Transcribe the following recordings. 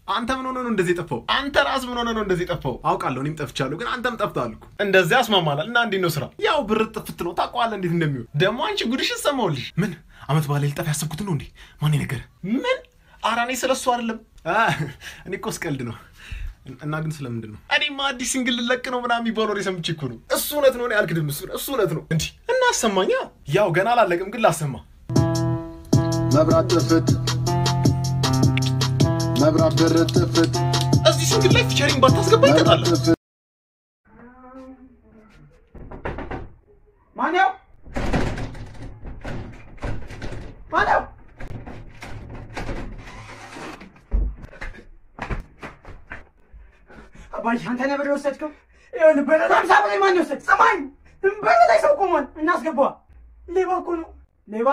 አንተ ምን ሆነ ነው እንደዚህ የጠፋው? አንተ ራስ ምን ሆነ ነው እንደዚህ የጠፋው? አውቃለሁ እኔም ጠፍቻለሁ፣ ግን አንተም ጠፍተሃል እኮ። እንደዚህ ያስማማናል። እና እንዴት ነው ስራ? ያው ብር ጥፍት ነው ታውቀዋለህ፣ እንዴት እንደሚሆን ደግሞ። አንቺ ጉድሽን ሰማሁልሽ። ምን አመት በኋላ ልጠፍ ያሰብኩት ነው እንዴ? ማን ነገር ምን? ኧረ እኔ ስለ እሱ አይደለም። አ፣ እኔ እኮ ስቀልድ ነው። እና ግን ስለምንድን ነው? እኔማ አዲስ ሲንግል ልለቅ ነው ምናምን የሚባል ወሬ ሰምቼ እኮ ነው። እሱ እውነት ነው፣ እኔ አልክድም። እሱ እሱ እውነት ነው። እንዲህ እና አሰማኛ። ያው ገና አላለቅም፣ ግን ላሰማ መብራት ጥፍት መብራት ብር ጥፍት እዚህ ሲንግል ላይ ፊቸሪንግ ባታስገባ ይቀጣል። መብራት ጥፍት ማነው? ማነው? አባዬ አንተ ነበር የወሰድከው? ይኸውልህ በረዶ ሀምሳ ብር ማን የወሰድ? ሰማኝ በር ላይ ሰው ቆሟል። እናስገባዋ። ሌባ እኮ ነው ሌባ።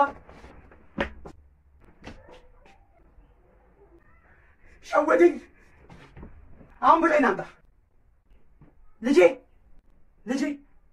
ሸወደኝ። አሁን ብሬን አምጣ ልጄ ልጄ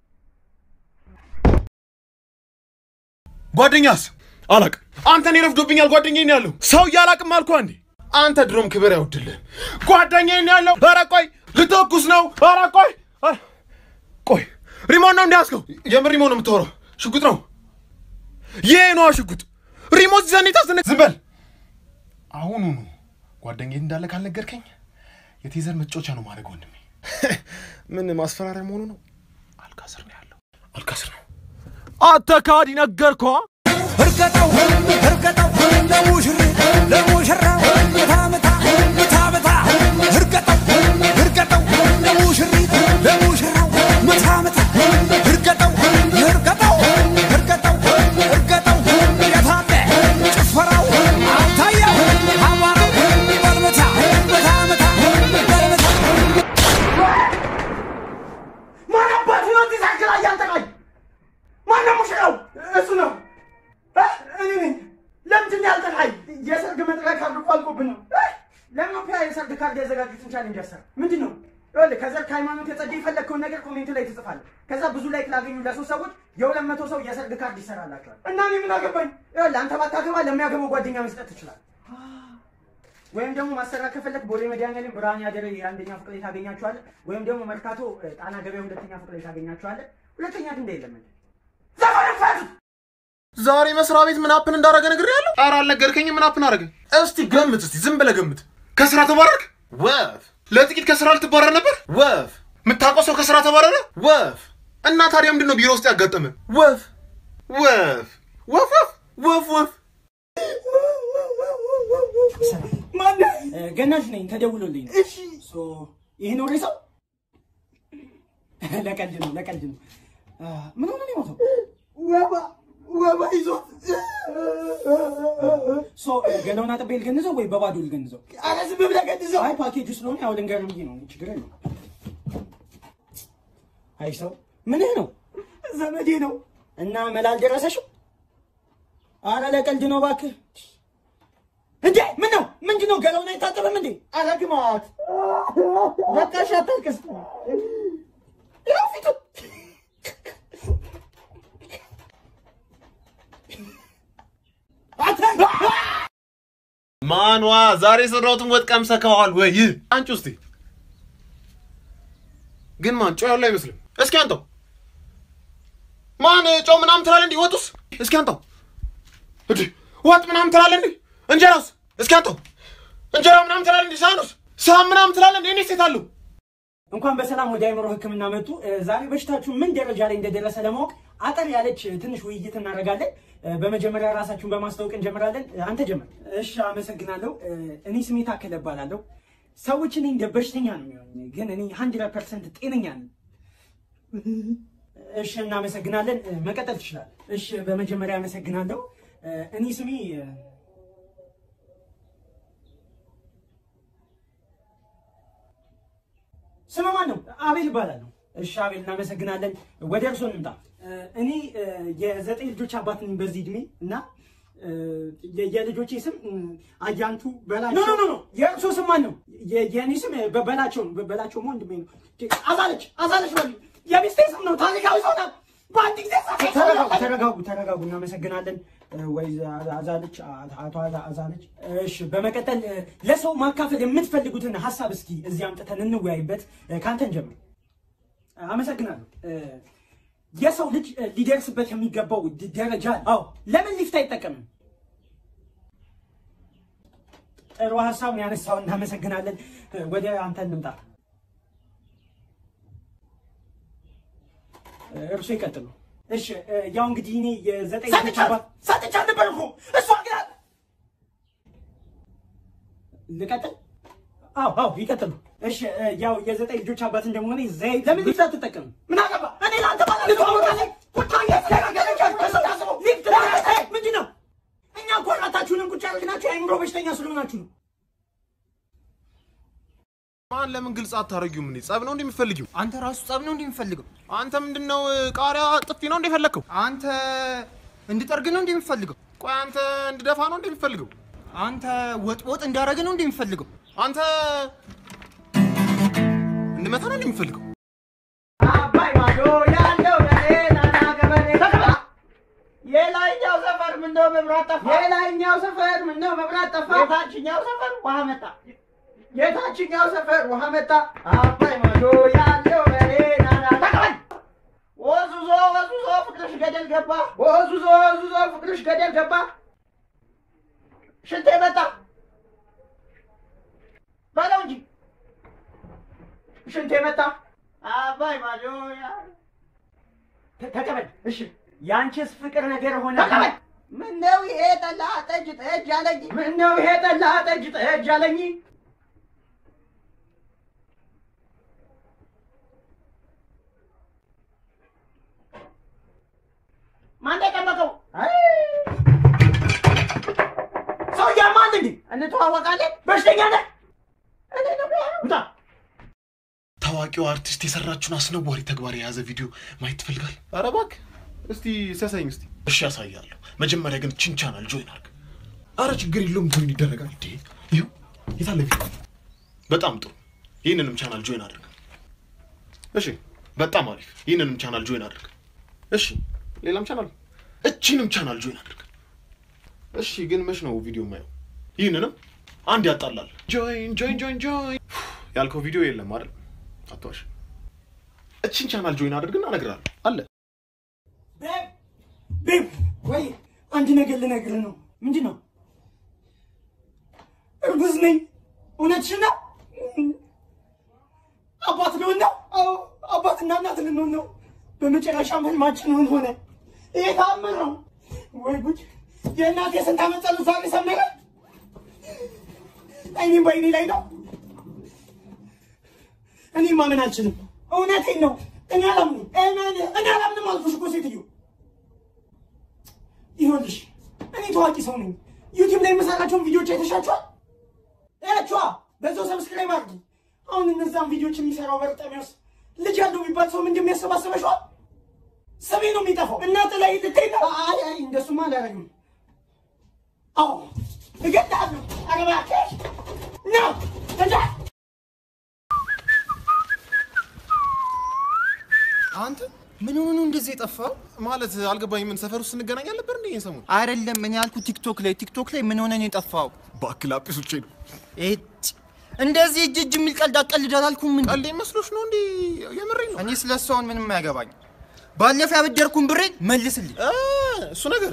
ጓደኛስ አላቅም። አንተን ይረፍዶብኛል። ጓደኛዬ ነው ያለው። ሰው እያላቅም አልኩ አንዴ። አንተ ድሮም ክብር አይወድልህም። ጓደኛዬ ነው ያለው። ኧረ ቆይ ልተኩስ ነው። ኧረ ቆይ ኧረ ቆይ ሪሞት ነው እንዲያስከው። የምን ሪሞት ነው የምታወራው? ሽጉጥ ነው። ይሄ ነዋ ሽጉጥ። ሪሞት ይዘን ታስነ ዝም በል። አሁኑኑ ጓደኛዬ እንዳለ ካልነገርከኝ የቴዘር መጫወቻ ነው ማድረግ ወንድሜ። ምን ማስፈራሪያ መሆኑ ነው? አልካስር ነው ያለው። አልካስር ነው። አተካዲ ነገርኳ እርገጠው እርገጠው ለሙሽሪት ለሙሽራ ምታ ምታ ምታ ምታ እርገጠው እርገጠው ለሙሽሪት ለሙሽራው ምታ ምታ እርገጠው እርገጠው እርገጠው እርገጠው የታለ ጭፈራው አልታየም አቧራው በልምታ ምታ ምታ በልምታ ማን አባቱ ነው እዚህ ሳይክል ላይ ያንጠቃኝ? ማን ነው ሙሽራው? እሱ ነው እ? እኔ ነኝ። ለምንድን ነው ያልጠቃኝ? የሰርግ መጥሪያ ካርድ እኮ አልቆብን ነው እ? ለምን ነው ፒያ የሰርግ ካርድ ያዘጋጁትን ቻሌንጅ ያሰር ምንድን ነው? ይኸውልህ ከዘር ከሃይማኖት የጸደ የፈለግከውን ነገር ኮሜንት ላይ ትጽፋለህ። ከዛ ብዙ ላይክ ላገኙ ለሶስት ሰዎች የሁለት መቶ ሰው የሰርግ ካርድ ይሰራላቸዋል። እና እኔ ምን አገባኝ? ይኸውልህ አንተ ባታገባ ለሚያገባው ጓደኛ መስጠት ትችላለህ። ወይም ደግሞ ማሰራት ከፈለክ ቦሌ መድኃኒዓለም ብርሃን ያደረ የአንደኛ ፎቅ ላይ ታገኛቸዋለህ። ወይም ደግሞ መርካቶ እ፣ ጣና ገበያ ሁለተኛ ፎቅ ላይ ታገኛቸዋለህ። ሁለተኛ ድንጋይ የለም እንዴ? ዘፈን ፈቱ ዛሬ መስሪያ ቤት ምን አፕን እንዳደረገ ነግሬሃለሁ። ኧረ አልነገርከኝም። ምን አፕን አደረገ? እስቲ ገምት፣ እስቲ ዝም ብለህ ገምት። ከስራ ተባረርክ? ወፍ። ለጥቂት ከስራ ልትባረር ነበር? ወፍ። የምታውቀው ሰው ከስራ ተባረረ? ወፍ። እና ታዲያ ምንድን ነው ቢሮ ውስጥ ያጋጠመ? ወፍ ወፍ ወፍ ወፍ ወፍ ወፍ። ማነህ? ገናሽ ነኝ ተደውሎልኝ ነው። እሺ ሶ ይሄ ነው ሬሳው? ለቀልድ ነው ለቀልድ ነው። አ፣ ምን ሆነ ነው የሞተው? ወባ ወባ ይዞት ሶ ገናውን አጥቤ ልገንዘው ወይ በባዶ ልገንዘው? ኧረ ዝም ብለህ ገድዘው። አይ ፓኬጅ ስለሆነ ያው ልንገር ብዬ ነው። ችግር የለውም። አይ ሰው ምንህ ነው ዘመዴ ነው። እና መላ አልደረሰሽም? አረ ለቀልድ ነው እባክህ። እንዴ ምን ነው ምንድን ነው? ገላውን አይታጠብም እንዴ? ኧረ ግማት በቃ እሺ አታልቅስ። ይኸው ፊቱ ማኗ ዛሬ የሰራሁትን ወጥ ቀምሰከዋል ወይ? አንቺ ውስቲ ግን ማን ጨው ያለው አይመስልም። እስኪ አንተው ማን ጨው ምናምን ትላለህ እንዲህ? ወጡስ እስኪ አንተው እንዲህ ወጥ ምናምን ትላለህ እንዲህ? እንጀራውስ እስኪ አንተው እንጀራ ምናምን ትላለህ እንዲህ? ሳህኑስ ሳህን ምናምን ትላለህ እንዲህ? እኔ ሴት አለሁ እንኳን በሰላም ወደ አይምሮ ሕክምና መጡ። እ፣ ዛሬ በሽታችሁ ምን ደረጃ ላይ እንደደረሰ ለማወቅ አጠር ያለች እ፣ ትንሽ ውይይት እናደርጋለን። እ፣ በመጀመሪያ ራሳችሁን በማስታወቅ እንጀምራለን። እ፣ አንተ ጀምር። እሺ፣ አመሰግናለሁ። እ፣ እኔ ስሜ ታከለ እባላለሁ። ሰዎች እኔ እንደ በሽተኛ ነው የሚሆን፣ ግን እኔ ሀንድረድ ፐርሰንት ጤነኛ ነኝ። እሺ፣ እናመሰግናለን። እ፣ መቀጠል ትችላለህ። እሺ፣ በመጀመሪያ አመሰግናለሁ። እ፣ እኔ ስሜ እ፣ ስም ማን ነው? አቤል እባላለሁ። እሺ አቤል እናመሰግናለን። ወደ እርሶ እንምጣ። እ፣ እኔ እ፣ የዘጠኝ ልጆች አባት ነኝ በዚህ እድሜ እና እ፣ የ- የልጆቼ ስም እ፣ አያንቱ በላቸው። ኖ ኖ ኖ የእርሶ ስም ማን ነው? የ- የእኔ ስም እ፣ በ- በላቸው ነው። በ- በላቸው ወንድሜ ነው። አዛለች አዛለች በሉ የሚስቴ ስም ነው። ታሪካዊ ሰው ናት። በአንድ ጊዜ ጻፈ። ተረጋጉ ተረጋጉ ተረጋጉ። እናመሰግናለን። ወይ አዛለች አቶ አዛለች። እሺ፣ በመቀጠል እ፣ ለሰው ማካፈል የምትፈልጉትን ሀሳብ እስኪ እዚህ አምጥተን እንወያይበት። እ፣ ከአንተን ጀምር። አመሰግናለሁ። እ፣ የሰው ልጅ እ፣ ሊደርስበት የሚገባው ድ- ደረጃ አለ። አዎ፣ ለምን ሊፍት አይጠቀምም? ጥሩ ሀሳብ ነው ያነሳው። እናመሰግናለን። እ፣ ወደ አንተ እንምጣ። እ፣ እርሱ ይቀጥሉ። እሺ፣ እ፣ ያው እንግዲህ እኔ የዘጠኝ ልጆች አባት ሰጥቻ ነበር እኮ እሷ ግን ልቀጥል? አዎ አዎ፣ ይቀጥሉ። እሺ እ፣ ያው የዘጠኝ ልጆች አባት እንደመሆነ ዘይት ለምን ሊፍት አትጠቀምም? ምን አገባ እኔ ለአንተ ባላ ልትዋወቃለኝ ቁጭ ያስደረገለቻስታስበው ሊፍት ምንድን ነው? እኛ እኮ ራታችሁንም ቁጭ ያደርግናችሁ የአእምሮ በሽተኛ ስለሆናችሁ ነው። ማን ለምን ግልጽ አታረጊውም? እንዴ ጸብ ነው እንደሚፈልጊው? አንተ ራሱ ጸብ ነው እንደሚፈልገው? አንተ ምንድነው ቃሪያ ጥፊ ነው እንደፈለግከው? አንተ እንድጠርግ ነው እንደሚፈልገው? ቆይ አንተ እንድደፋ ነው እንደሚፈልገው? አንተ ወጥ ወጥ እንዳረግ ነው እንደሚፈልገው? አንተ እንድመታ ነው እንደሚፈልገው? አባይ ማዶ ያለው ለሌላና ገበሬ ተቀባ የላይኛው ሰፈር ምነው መብራት ጠፋ? የላይኛው ሰፈር ምነው መብራት ጠፋ? የታችኛው ሰፈር ውሃ መጣ። የታችኛው ሰፈር ውሃ መጣ። አባይ ማዶ ያለው ለሌላና ተቀባይ ወዙዞ ወዙዞ ፍቅርሽ ገደል ገባ። ወዙዞ ወዙዞ ፍቅርሽ ገደል ገባ። ሽንቴ መጣ በለው እንጂ ሽንቴ መጣ። አባይ ማዶ ያ ተ- ተቀበል። እሺ የአንቺስ ፍቅር ነገር ሆነ። ተቀበል። ምነው ይሄ ጠላ ጠጅ ጠጅ አለኝ? ምነው ይሄ ጠላ ጠጅ ጠጅ አለኝ? ማን የጠመቀው? ሰውዬ ማን እንዴ? እንተዋወቃለን። በሽተኛ ነህ? እኔ ነው ያለው። ውጣ። ታዋቂው አርቲስት የሰራችውን አስነዋሪ ተግባር የያዘ ቪዲዮ ማየት ትፈልጋል? ኧረ እባክህ እስቲ ሲያሳይኝ እስቲ። እሺ ያሳያለሁ። መጀመሪያ ግን ችን ቻናል ጆይን አድርግ። አረ ችግር የለውም ጆይን ይደረጋል። እንዴ ይኸው የታለ ቪዲዮ? በጣም ጥሩ። ይህንንም ቻናል ጆይን አድርግ። እሺ በጣም አሪፍ። ይህንንም ቻናል ጆይን አድርግ። እሺ ሌላም ቻናል፣ እቺንም ቻናል ጆይን አድርግ። እሺ ግን መች ነው ቪዲዮ የማየው? ይህንንም አንድ ያጣላል። ጆይን ጆይን ጆይን ጆይን ያልከው ቪዲዮ የለም አይደል? አትዋሽ። እቺን ቻናል ጆይን አድርግና እነግርሃለሁ አለ። ቤብ ቤብ፣ ወይ አንድ ነገር ልነግርህ ነው። ምንድን ነው? እርጉዝ ነኝ። እውነትሽን ነው? አባት ልሆን ነው? አዎ አባትና እናት ልንሆን ነው። በመጨረሻም ህልማችን እውን ሆነ። ይሄ ተአምር ነው ወይ ጉድ! የእናቴ የስንት ዓመት ጸሎት ዛሬ ሰመረ። አይኔም በአይኔ ላይ ነው። እኔ ማመን አልችልም። እውነቴን ነው። እኔ አላምንም። እኔ እኔ አላምንም አልኩሽ እኮ ሴትዮ። ይኸውልሽ እኔ ታዋቂ ሰው ነኝ። ዩቲዩብ ላይ የምሰራቸውን ቪዲዮዎች አይተሻቸዋል? እያቸዋ በዛው ሰብስክራይብ አድርጊ። አሁን እነዛን ቪዲዮዎች የሚሰራው በርጠሚዎስ ልጅ ያለው የሚባል ሰው ምን እንደሚያሰባስበሸዋል? ስሜ ነው የሚጠፋው። እናት ላይ ልትሄድ ነው? አይ አይ እንደሱማ አላደርግም። አዎ እገድልሃለሁ። ኧረ እባክሽ ነው እንጃ አንተ ምን ሆኖ ነው እንደዚህ የጠፋው? ማለት አልገባኝ። ምን ሰፈር ውስጥ እንገናኝ አልነበር እንዴ? ይሄን ሰሞን አይደለም እኔ ያልኩት ቲክቶክ ላይ ቲክቶክ ላይ ምን ሆነ ነው የጠፋው? ባክል አጲሶቼ ነው። ኤት እንደዚህ እጅ እጅ የሚል ቀልድ አቀልድ አላልኩም እንዴ? ቀልዴ መስሎሽ ነው እንዴ? የምሬን ነው። እኔ ስለ እሱ አሁን ምንም አያገባኝ። ባለፈው ያበደርኩን ብሬን መልስልኝ። አ፣ እሱ ነገር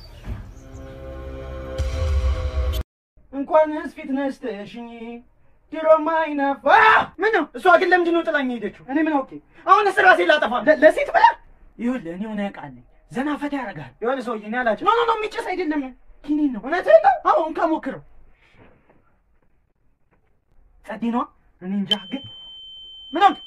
እንኳንስ ፊት ነስተሽኝ ድሮማ አይናፋ ምን ነው እሷ ግን ለምንድን ነው ጥላኝ ሄደችው? እኔ ምን አውቄ? አሁንስ ራሴ ላጠፋ ለ- ለሴት ብላ ይኸውልህ፣ እኔ ሆነ ያውቃለኝ ዘና ፈታ ያደርጋል። የሆነ ሰውዬ እኔ አላቸው ኖ ኖ ኖ የሚጨስ አይደለም ኪኒን ነው። እውነትህን ነው? አዎ እንካ ሞክረው። ጸዴ ነዋ። እኔ እንጃ ግን ምን አውቄ?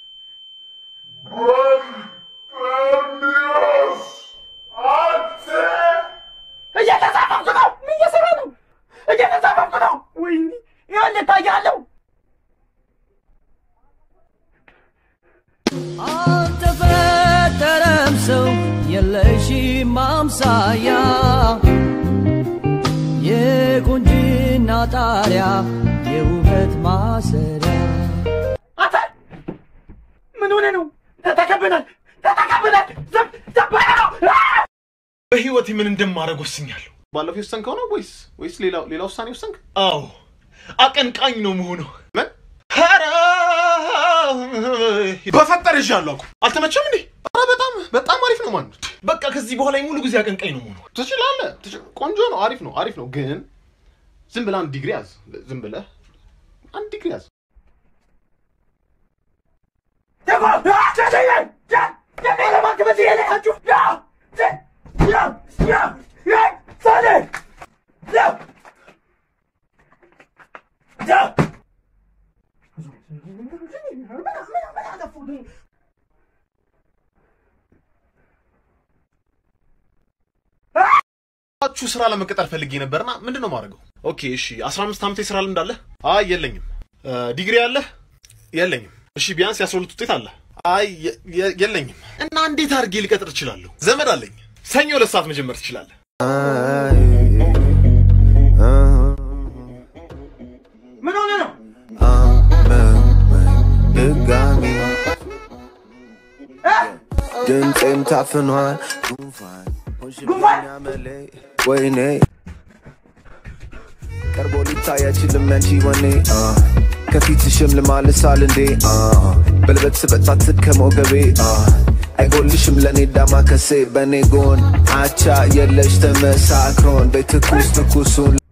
እየተሳፈፍኩ ነው። ምን እየሰራ ነው? እየተሳፈፍኩ ነው። ወይኔ ይኸውልህ እታያለሁ። አልተፈጠረም ሰው የለሽም ማምሳያ የቁንጅና ጣሪያ የውበት ማሰሪያ አንተ ምን ሆነ ነው? ተተከብናል፣ ተተከብናል። ዘብ ዘባ ነው። በህይወት ምን እንደማደርግ ወስኛለሁ። ባለፈው የወሰንከው ነው ወይስ ወይስ ሌላ ሌላ ውሳኔ ወሰንክ? አዎ አቀንቃኝ ነው መሆነው። ምን ኧረ በፈጠር ይዣለሁ እኮ አልተመቸም እንዴ? ኧረ በጣም በጣም አሪፍ ነው ማለት ነው። በቃ ከዚህ በኋላ ሙሉ ጊዜ አቀንቃኝ ነው መሆኑ። ትችላለህ። ትች- ቆንጆ ነው። አሪፍ ነው። አሪፍ ነው። ግን ዝም ብለህ አንድ ዲግሪ ያዝ። ዝም ብለህ አንድ ዲግሪ ያዝ። ቹ ስራ ለመቀጠር ፈልጌ ነበርና ምንድን ነው ማድረገው? ኦኬ እሺ፣ 15 ዓመት የስራ ልምድ አለህ? አይ የለኝም። እ፣ ዲግሪ አለህ? የለኝም። እሺ ቢያንስ የ12 ውጤት አለ? አይ የ- የ- የለኝም። እና እንዴት አድርጌ ልቀጥር እችላለሁ? ዘመድ አለኝ። ሰኞ ሁለት ሰዓት መጀመር ትችላለህ። ምን ሆነ ነው? ድጋሚ እ? ድምፄም ታፍኗል ጉንፋን ሆንሽብኝ አመሌ ወይኔ ቀርቦ ሊታይ አይችልም ያንቺ ወኔ አ፣ ከፊትሽም ልማልሳል እንዴ አ፣ በልበት ስበጣትት ከሞገቤ አ፣ አይጎልሽም ለእኔ ዳማ ከሴ በእኔ ጎን አቻ የለሽ ተመሳክሮን በትኩስ ትኩሱን